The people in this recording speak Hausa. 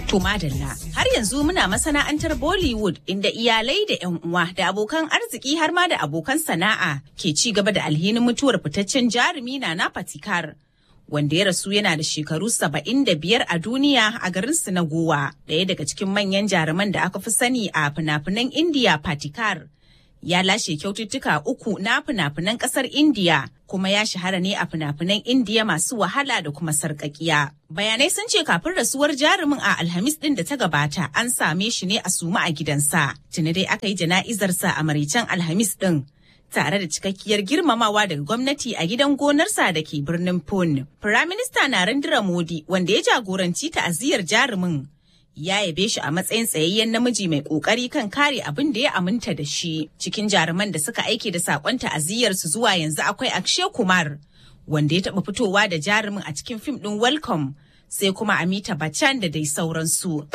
To madalla har yanzu muna masana'antar Bollywood inda iyalai da 'yan uwa da abokan arziki har ma da abokan sana'a ke ci gaba da alhinin mutuwar fitaccen jarumi na na Patikar. Wanda ya rasu yana da shekaru saba'in da biyar a duniya a garin su na Gowa, ɗaya daga cikin manyan jaruman da aka fi sani a fina-finan Indiya Patikar. Ya lashe kyaututtuka uku na fina-finan ƙasar Indiya kuma ya shahara ne a fina-finan Indiya masu wahala da kuma sarƙaƙiya. Bayanai sun ce kafin rasuwar jarumin a Alhamis ɗin da ta gabata an same shi ne a suma a gidansa. Tuni dai aka yi jana'izarsa a maraicen Alhamis ɗin. Tare da cikakkiyar girmamawa daga gwamnati a gidan gonarsa da ke birnin Pune. Firaminista Narendra Modi wanda ya jagoranci ta'aziyar jarumin ya yabe shi a matsayin tsayayyen namiji mai kokari kan kare abin da ya aminta da shi cikin jaruman da suka aike da sakon ta'aziyyar su zuwa yanzu akwai Akshay Kumar wanda ya taba fitowa da jarumin a cikin fim din Welcome sai kuma Amita Bachchan da dai sauransu